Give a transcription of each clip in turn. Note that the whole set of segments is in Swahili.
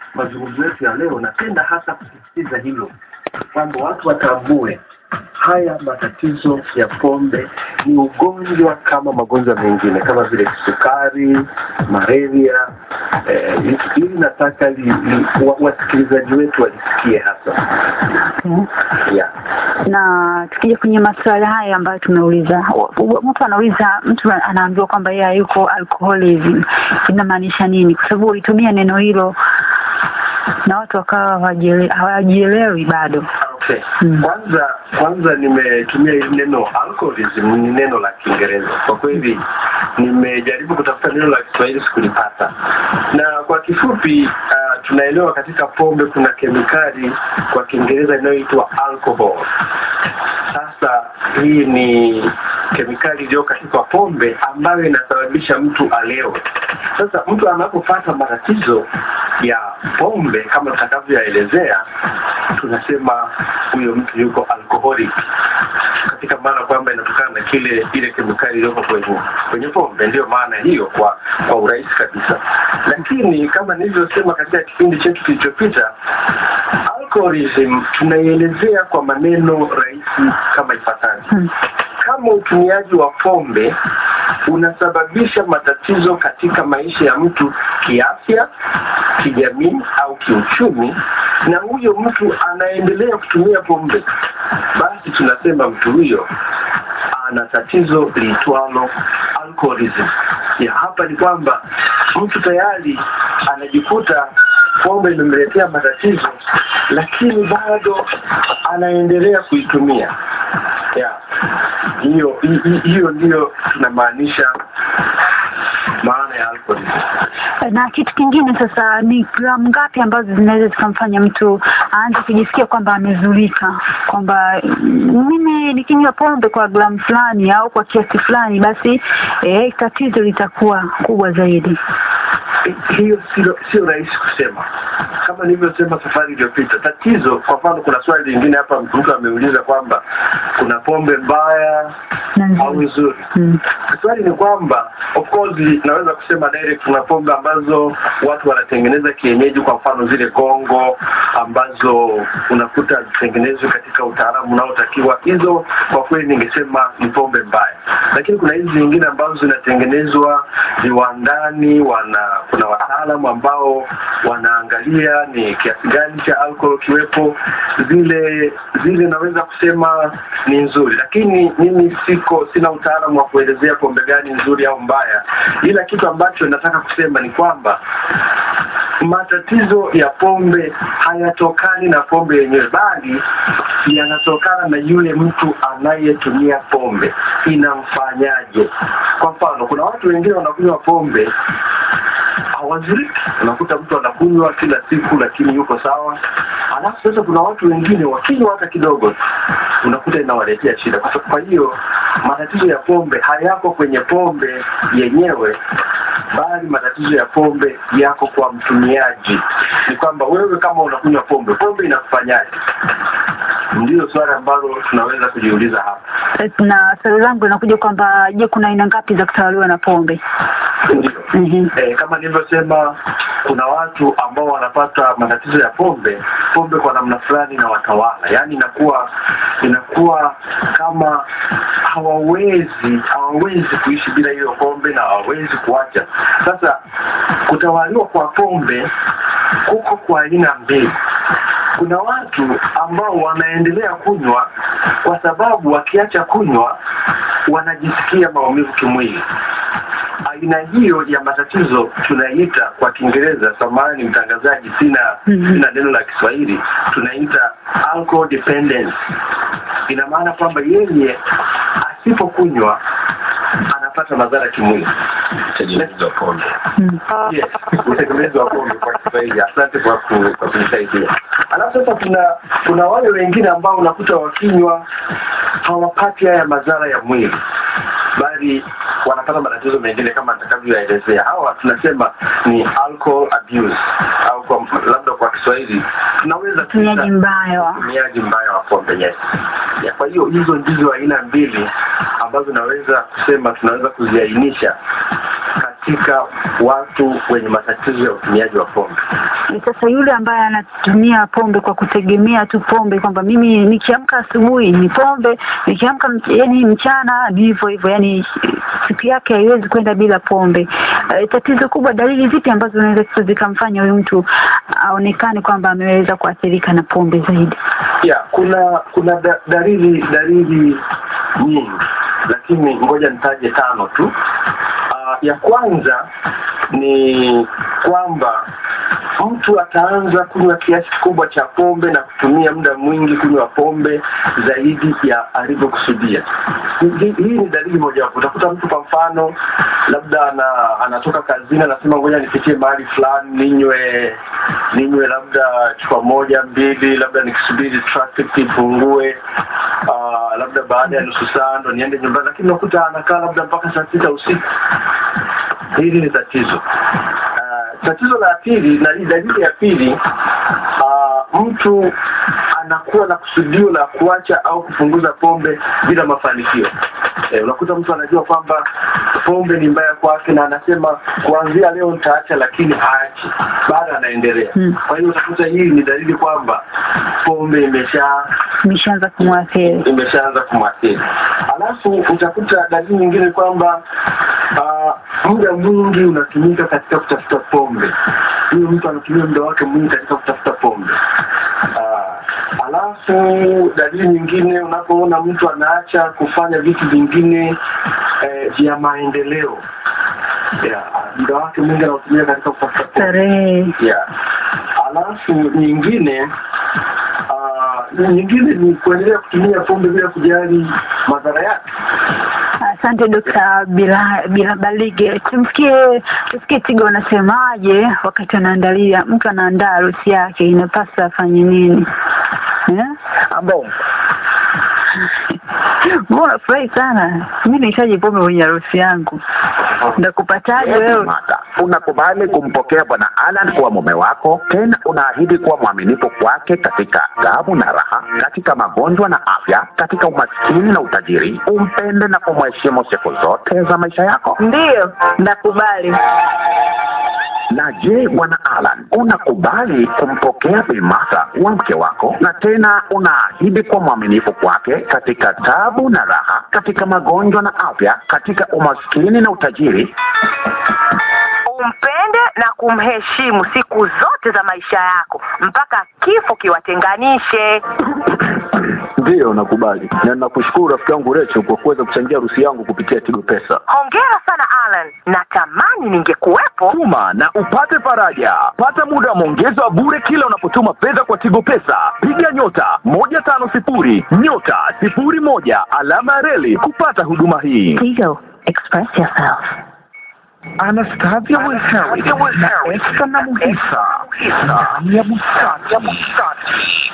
mazungumzo yetu ya leo, napenda hasa kusisitiza hilo kwamba watu watambue haya matatizo ya pombe ni ugonjwa kama magonjwa mengine kama vile kisukari, malaria. Eh, hili nataka li, li, wa, wasikilizaji wetu walisikie hasa Okay. yeah. na tukija kwenye maswala haya ambayo tumeuliza wa- wa- mtu anauliza mtu anaambiwa kwamba yeye yuko alcoholism inamaanisha nini kwa sababu ulitumia neno hilo na watu wakawa hawajiele- hawajielewi bado Okay. Mm. Kwanza kwanza nimetumia hili neno alcoholism ni neno la Kiingereza. Kwa kweli nimejaribu kutafuta neno la Kiswahili sikulipata. Na kwa kifupi uh, tunaelewa katika pombe kuna kemikali kwa Kiingereza inayoitwa alcohol. Sasa hii ni kemikali iliyo katika pombe ambayo inasababisha mtu alewe. Sasa mtu anapopata matatizo ya pombe kama tutakavyoyaelezea, tunasema huyo mtu yuko alcoholic, katika maana kwamba inatokana na kile ile kemikali iliyoko kwenye kwenye pombe. Ndiyo maana hiyo kwa kwa urahisi kabisa, lakini kama nilivyosema katika kipindi chetu kilichopita, alcoholism tunaielezea kwa maneno rahisi kama ifuatavyo Hmm. kama utumiaji wa pombe unasababisha matatizo katika maisha ya mtu kiafya, kijamii au kiuchumi, na huyo mtu anaendelea kutumia pombe, basi tunasema mtu huyo ana tatizo liitwalo alcoholism. Ya hapa ni kwamba mtu tayari anajikuta pombe imemletea matatizo, lakini bado anaendelea kuitumia ya hiyo hi- hi- hiyo ndiyo tunamaanisha maana ya alcoholism. na kitu kingine sasa ni gramu ngapi ambazo zinaweza zikamfanya mtu aanze kujisikia kwamba amezulika kwamba mm, mimi nikinywa pombe kwa gramu fulani au kwa kiasi fulani basi eh, tatizo litakuwa kubwa zaidi hiyo sio sio rahisi kusema kama nilivyosema safari iliyopita tatizo kwa mfano kuna swali lingine hapa mtu ameuliza kwamba kuna pombe mbaya na au nzuri nzuri mm. swali ni kwamba of course naweza kusema direct kuna pombe ambazo watu wanatengeneza kienyeji kwa mfano zile gongo ambazo unakuta zitengenezwe katika utaalamu unaotakiwa hizo kwa kweli ningesema ni pombe mbaya lakini kuna hizi zingine ambazo zinatengenezwa viwandani wana kuna wataalamu ambao wanaangalia ni kiasi gani cha alcohol kiwepo zile zile naweza kusema ni nzuri lakini mimi siko sina utaalamu wa kuelezea pombe gani nzuri au mbaya ila kitu ambacho nataka kusema ni kwamba matatizo ya pombe hayatokani na pombe yenyewe bali yanatokana na yule mtu anayetumia pombe inamfanyaje kwa mfano kuna watu wengine wanakunywa pombe hawazuriki unakuta mtu anakunywa kila siku lakini yuko sawa alafu sasa kuna watu wengine wakinywa hata kidogo unakuta inawaletea shida kwa sababu- kwa hiyo matatizo ya pombe hayako kwenye pombe yenyewe bali matatizo ya pombe yako kwa mtumiaji ni kwamba wewe kama unakunywa pombe pombe inakufanyaje ndiyo swali ambalo tunaweza kujiuliza hapa na swali langu linakuja kwamba je kuna aina ngapi za kutawaliwa na pombe ndio Mhm. eh, kama nilivyosema kuna watu ambao wanapata matatizo ya pombe pombe kwa namna fulani na watawala yaani inakuwa inakuwa kama hawawezi hawawezi kuishi bila hiyo pombe na hawawezi kuacha sasa kutawaliwa kwa pombe kuko kwa aina mbili kuna watu ambao wanaendelea kunywa kwa sababu wakiacha kunywa wanajisikia maumivu kimwili aina hiyo ya matatizo tunaiita kwa kiingereza samahani mtangazaji sina Mhm. sina neno la kiswahili tunaita alcohol dependence ina maana kwamba yeye asipokunywa anapata madhara kimwili utegemezi wa pombe Mm. yes utegemezi wa pombe kwa kiswahili asante kwa ku- kwa kunisaidia alafu sasa kuna kuna wale wengine ambao unakuta wakinywa hawapati haya madhara ya mwili bali wanapata matatizo mengine kama nitakavyoyaelezea hawa tunasema ni alcohol abuse au kwa labda kwa kiswahili tunaweza utumiaji kuita mbaya wa utumiaji mbaya wa pombe yes ya, kwa hiyo hizo ndizo aina mbili ambazo naweza kusema tunaweza kuziainisha katika watu wenye matatizo ya utumiaji wa pombe E, sasa yule ambaye anatumia pombe kwa kutegemea tu pombe kwamba mimi nikiamka asubuhi ni pombe, nikiamka mch- yani mchana ni hivyo hivyo, yani siku yake haiwezi kwenda bila pombe. E, tatizo kubwa, dalili zipi ambazo zinaweza zikamfanya huyu mtu aonekane kwamba ameweza kuathirika na pombe zaidi? ya kuna kuna da, dalili dalili nyingi lakini ngoja nitaje tano tu uh, ya kwanza ni kwamba mtu ataanza kunywa kiasi kikubwa cha pombe na kutumia muda mwingi kunywa pombe zaidi ya alivyokusudia Hii- hii hii ni dalili mojawapo utakuta mtu kwa mfano labda ana, anatoka kazini anasema ngoja nipitie mahali fulani ninywe ninywe labda chupa moja mbili labda nikisubiri traffic ipungue uh, labda baada ya nusu saa ndo niende nyumbani lakini unakuta anakaa labda mpaka saa sita usiku hili ni tatizo uh, tatizo la pili na hii dalili ya pili uh, mtu anakuwa na kusudio la kuacha au kupunguza pombe bila mafanikio eh, unakuta mtu anajua kwamba pombe ni mbaya kwake na anasema kuanzia leo nitaacha lakini haachi bado anaendelea Hmm. kwa hiyo utakuta hii ni dalili kwamba pombe imesha Imeshaanza kumwathiri. imeshaanza kumwathiri. Alafu utakuta dalili nyingine kwamba uh, muda mwingi unatumika katika kutafuta pombe. Huyo mtu anatumia muda wake mwingi katika kutafuta pombe. Uh, alafu dalili nyingine unapoona mtu anaacha kufanya vitu vingine eh, vya maendeleo yeah, muda wake mwingi anaotumia katika kutafuta pombe Starehe. yeah. alafu nyingine uh, nyingine ni kuendelea kutumia pombe bila kujali madhara yake Asante Dokta Bila Bila Balige. Tumsikie tusikie Tigo anasemaje wakati anaandalia mtu anaandaa harusi yake, inapasa afanye nini? Eh? ambao Mbona unafurahi sana? Mimi nahitaji pombe kwenye harusi yangu. Ndakupataje wewe wewe? Mata, unakubali kumpokea bwana Alan kuwa mume wako, tena unaahidi kuwa mwaminifu kwake katika taabu na raha, katika magonjwa na afya, katika umaskini na utajiri, umpende na kumheshimu siku zote za maisha yako. Ndiyo, ndakubali. Na je, bwana Alan, unakubali kumpokea Bi Martha wa mke wako, na tena unaahidi kuwa mwaminifu kwake katika taabu na raha, katika magonjwa na afya, katika umaskini na utajiri, umpende na kumheshimu siku zote za maisha yako mpaka kifo kiwatenganishe. Ndiyo, nakubali na nakushukuru rafiki yangu Recho kwa kuweza kuchangia harusi yangu kupitia Tigo Pesa. Hongera sana Alan, natamani ningekuwepo. Tuma na upate faraja. Pata muda wa maongezi wa bure kila unapotuma fedha kwa Tigo Pesa. Piga nyota moja tano sifuri nyota sifuri moja alama ya reli kupata huduma hii. Tigo, express yourself. Anastasia Wilhelm na Esther na Muhisa ndani ya bustani.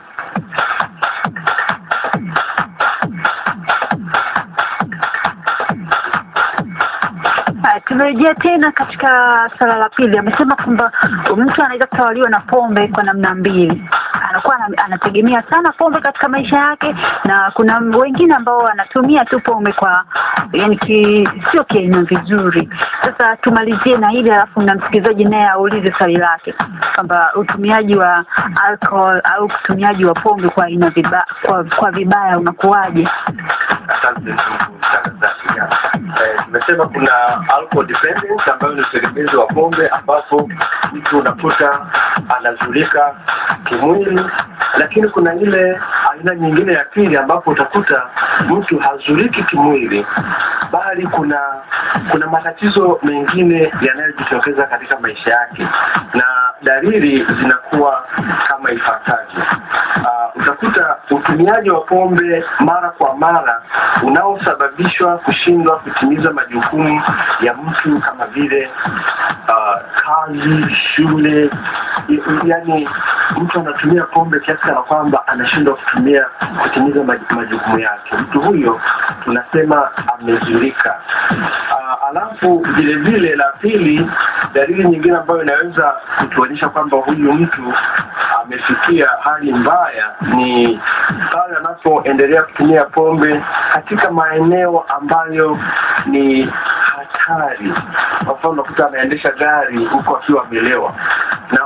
Haya, tumerejea tena katika swala la pili. Amesema kwamba mtu anaweza kutawaliwa na pombe kwa namna mbili. Anakuwa ana- anategemea sana pombe katika maisha yake, na kuna wengine ambao wanatumia tu pombe kwa yani ki, sio kiaina vizuri. Sasa tumalizie na hili, alafu na msikilizaji naye aulize swali lake kwamba utumiaji wa alcohol au utumiaji wa pombe kwa aina viba, kwa, kwa vibaya unakuwaje? asante ndugu mtangazaji Eh, tumesema kuna alcohol dependence ambayo ni utegemezi wa pombe ambapo mtu unakuta anazulika kimwili lakini kuna ile aina nyingine ya pili ambapo utakuta mtu hazuliki kimwili bali kuna kuna matatizo mengine yanayojitokeza katika maisha yake na dalili zinakuwa kama ifuatavyo uh, utakuta utumiaji wa pombe mara kwa mara unaosababishwa kushindwa kutimiza majukumu ya mtu kama vile uh, kazi shule y- yani mtu anatumia pombe kiasi kana kwamba anashindwa kutumia kutimiza maj- majukumu yake mtu huyo tunasema amezulika uh, alafu vile vile la pili dalili nyingine ambayo inaweza kutuonyesha kwamba huyu mtu amefikia hali mbaya ni pale anapoendelea kutumia pombe katika maeneo ambayo ni hatari kwa mfano unakuta anaendesha gari huku akiwa amelewa na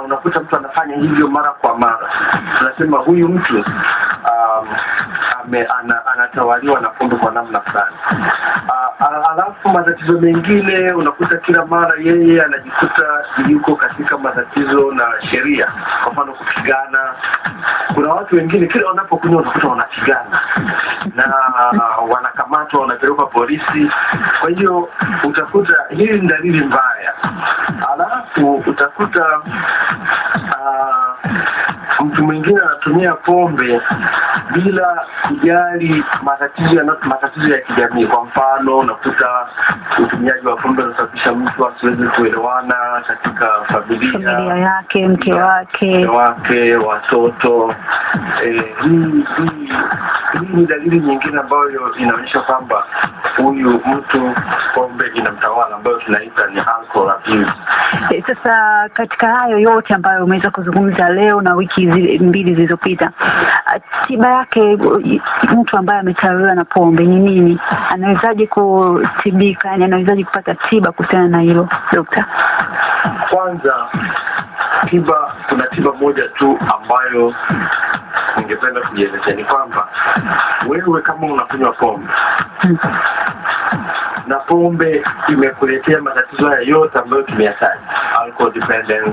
unakuta mtu anafanya hivyo mara kwa mara tunasema huyu mtu um, ame, ana, anatawaliwa na pombe kwa namna fulani Ah, ah, alafu matatizo mengine unakuta kila mara yeye anajikuta yuko katika matatizo na sheria kwa mfano kupigana kuna watu wengine kila wanapokunywa unakuta wanapigana na wanakamatwa wanapelekwa polisi kwa hiyo utakuta hii ni dalili mbaya alafu utakuta ah, mtu mwingine anatumia pombe bila kujali matatizo ya matatizo ya kijamii kwa mfano unakuta utumiaji wa pombe unasababisha mtu asiweze kuelewana katika familia familia yake mke wake mke wake watoto eh, hii hii hii ni dalili nyingine ambayo inaonyesha kwamba huyu mtu pombe inamtawala ambayo tunaita ni alcohol abuse E, Sasa katika hayo yote ambayo umeweza kuzungumza leo na wiki zi- mbili zilizopita, a, tiba yake u- i- mtu ambaye ametawaliwa na pombe ni nini? Anawezaje kutibika? Yani anawezaje kupata tiba kuhusiana na hilo dokta? kwanza tiba kuna tiba moja tu ambayo ningependa kujielezea ni kwamba wewe kama unakunywa pombe Hmm. na pombe imekuletea matatizo haya yote ambayo tumeyataja alcohol dependence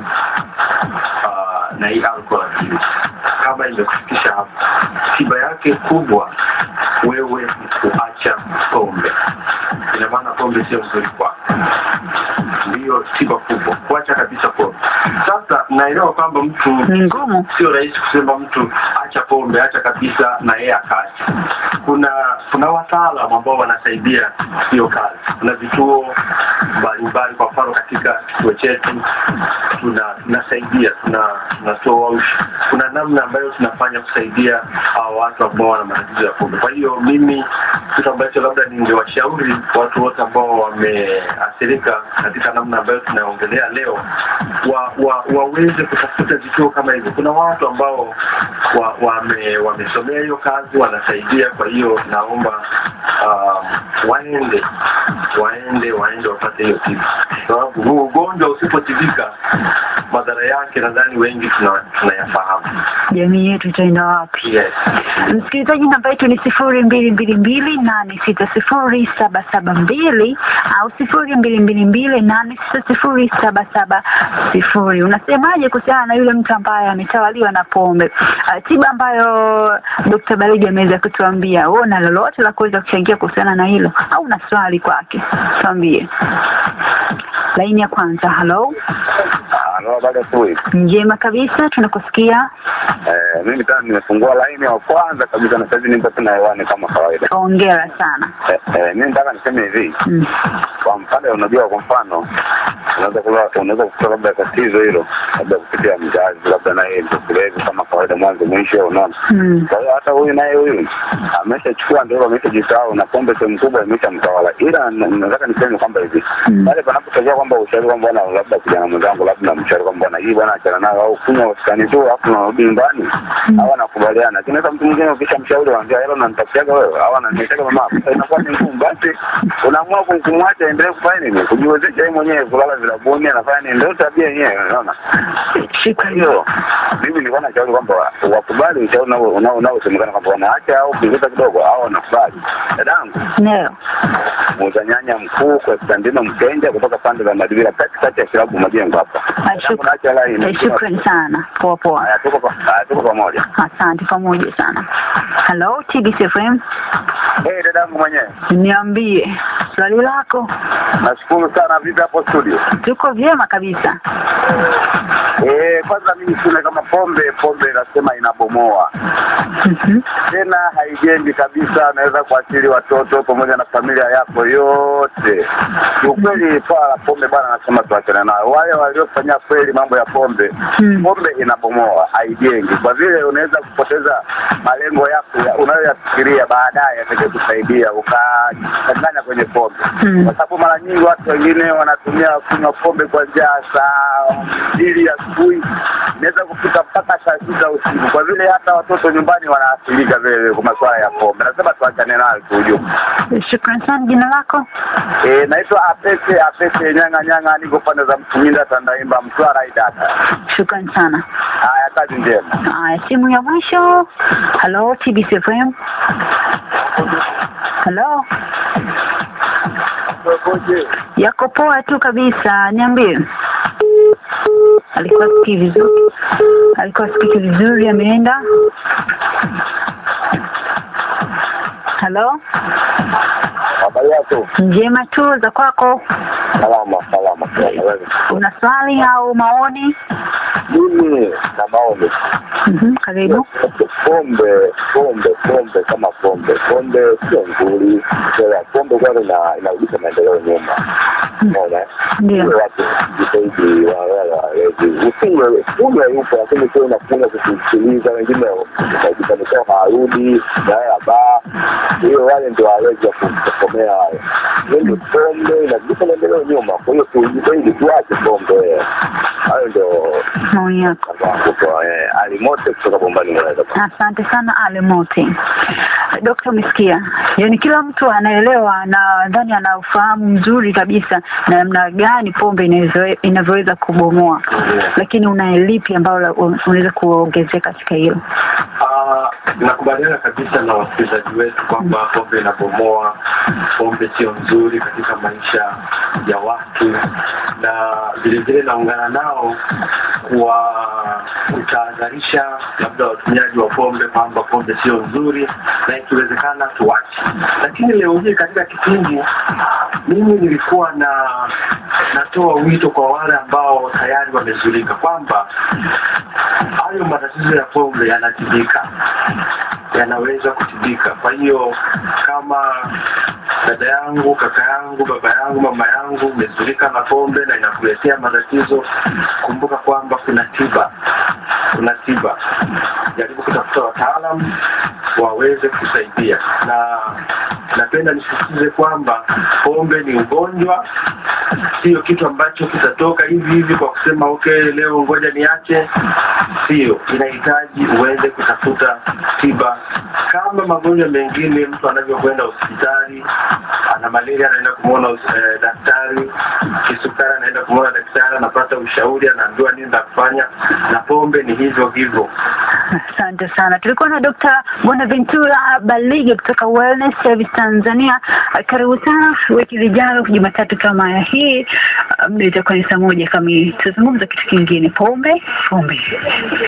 uh, na hii alcohol abuse kama imekufikisha hapo tiba yake kubwa wewe ni kuacha pombe ina maana pombe sio nzuri kwako ndiyo tiba kubwa kuacha kabisa pombe sasa naelewa kwamba mtu Ni ngumu. sio rahisi kusema mtu acha pombe acha kabisa na yeye akaacha kuna kuna wataalam ambao wanasaidia hiyo kazi kuna vituo mbalimbali kwa mfano katika kituo chetu tuna tunasaidia tuna tunatoa ush- kuna namna ambayo tunafanya kusaidia hao watu ambao wana matatizo ya pombe kwa hiyo mimi kitu ambacho labda ningewashauri watu wote ambao wameathirika katika namna ambayo tunaongelea leo wa, wa, waweze kutafuta vituo kama hivyo kuna watu ambao wa, wame, wamesomea hiyo kazi wanasaidia kwa hiyo naomba um, waende waende waende wapate hiyo tiba sababu huu ugonjwa usipotibika madhara yake nadhani wengi tuna- tunayafahamu Jamii yetu itaenda wapi? yes. Msikilizaji, namba yetu ni sifuri mbili mbili mbili nane sita sifuri saba saba mbili au sifuri mbili mbili mbili nane sita sifuri saba saba sifuri. Unasemaje kuhusiana na yule mtu ambaye ametawaliwa na pombe? Uh, tiba ambayo Dr. Baridi ameweza kutuambia, wewe una lolote la kuweza kuchangia kuhusiana na hilo au una swali kwake? Tuambie. Laini ya kwanza, halo. Halo, baada ya asubuhi. Njema kabisa, tunakusikia. Eh, mimi tena nimefungua laini ya kwanza kabisa na sasa nipo tena hewani kama kawaida. Hongera sana. Eh, eh, mimi nataka niseme hivi. Mm. Kwa mfano unajua kwa mfano unaweza kula unaweza kukuta labda tatizo hilo labda kupitia mzazi labda naye mtokulevi kama kawaida mwanzo mwisho unaona. Mm. Kwa hiyo hata huyu naye huyu ameshachukua ndio ameshajisahau na pombe sehemu kubwa imeshamtawala. Ila na- nataka niseme kwamba hivi Mm. pale panapotokea kwamba ushauri kwamba bwana labda kijana mwenzangu labda namshauri kwamba bwana hii bwana achana nayo au kunywa wastani tu alafu unarudi nyumbani au anakubaliana. Lakini sasa mtu mwingine ukishamshauri waambia hilo unanitakiaga wewe au ananitakiaga mama sasa inakuwa ni ngumu. Basi unaamua kum- kumwacha endelee kufanya nini? Kujiwezesha yeye mwenyewe kulala vilabuni anafanya nini? Ndio tabia yenyewe unaona. Kwa Shukrani. hiyo mimi nilikuwa nashauri kwamba wa- wakubali ushauri unao- unao- unaosemekana kwamba wanaacha au punguza kidogo au wanakubali. Dadangu Ndio. muuza nyanya mkuu Konstantino Mkenja kutoka pande za Madivira katikati ya kilabu Majengo hapa. Ah, Dadangu, shuk- naacha line. eh, Shukrani sana. Poa poa. Haya, tuko pa- haya, tuko pamoja. Asante pamoja sana. Hello, TBC FM. Eh, dadangu mwenyewe. Niambie swali lako. Nashukuru sana vipi hapo studio. Tuko vyema kabisa. Eh, kwanza mimi sina kama pombe, pombe nasema inabomoa. Mhm. tena haijengi kabisa, naweza kuathiri watoto pamoja na familia yako yote. Kiukweli swala la pombe bwana, nasema tuachane nayo. Wale waliofanya kweli mambo ya pombe, Hmm. pombe inabomoa, haijengi, kwa vile unaweza kupoteza malengo yako ya- unayoyafikiria baadaye yatakaye kusaidia ukachanganya kwenye pombe, Hmm. kwa sababu mara nyingi watu wengine wanatumia kunywa pombe kwa njaa saa mbili asubuhi inaweza kufika mpaka saa sita usiku, kwa vile hata watoto nyumbani wanaathirika vile kwa masuala ya pombe. Nasema tuachane nayo kiujumla. Shukran sana. Jina lako? Eh, naitwa Apese Apese Nyanga Nyanga, niko pande za Mtuminda, Tandaimba, Mtwara, Idata. Shukran sana. Haya, kazi njema. Haya, simu ya mwisho. Hello, TBC FM. Hello. Yako poa tu kabisa, niambie. Alikuwa sikii vizuri, alikuwa sikiki vizuri, ameenda. Hello, Habari yako? njema tu za kwako. Salama, salama, salama. Wewe? Una swali au maoni? Mimi na maoni Mhm, karibu. pombe pombe pombe kama pombe pombe sio nzuri Sasa pombe kwanza ina inarudisha maendeleo nyuma unaona eh? Ndio. Sio watu jitahidi wala walezi usiwe kunywa yupo lakini sio unakunywa kusikiliza wengine utajitanisha hawarudi naaya baa hiyo wale ndio walezi wa kutokomea wale ndio pombe inarudisha maendeleo nyuma kwa hiyo tujitahidi tuache pombe hayo ndio Maoni yako. wangu kwa eh, alimote kutoka bombani mwanaweza Asante sana Ale Mote. Dokta, umesikia? Yaani kila mtu anaelewa na ndani ana ufahamu mzuri kabisa na namna gani pombe inawezo- inavyoweza kubomoa, lakini una lipi ambalo unaweza kuongezea katika hilo? Ah, nakubaliana kabisa na wasikilizaji wetu kwamba pombe inabomoa, pombe sio nzuri katika maisha ya watu, na vilevile naungana nao kuwa kutahadharisha labda watumiaji wa pombe kwamba pombe sio nzuri na ikiwezekana tuache. Lakini leo hii katika kipindi mimi nilikuwa na natoa wito kwa wale ambao tayari wamezulika kwamba hayo matatizo ya pombe yanatibika, yanaweza kutibika. Kwa hiyo kama dada yangu, kaka yangu, baba yangu, mama yangu umezulika na pombe na inakuletea matatizo, kumbuka kwamba kuna tiba, kuna tiba. Jaribu kutafuta wataalam waweze kusaidia, na napenda nisisitize kwamba pombe ni ugonjwa, sio kitu ambacho kitatoka hivi hivi kwa kusema okay, leo ngoja niache. Sio, inahitaji uweze kutafuta tiba kama magonjwa mengine. Mtu anavyokwenda hospitali, ana malaria, anaenda kumwona eh, daktari, kisukari, anaenda kumwona daktari, anapata ushauri, anaambiwa nini la kufanya, na pombe ni hivyo hivyo. Asante sana. Tulikuwa na Dr. Bonaventura Balige kutoka Wellness Service Tanzania. Karibu sana wiki lijalo Jumatatu kama ya hii, muda itakuwa ni saa moja kamili. Tuzungumza kitu kingine, pombe pombe.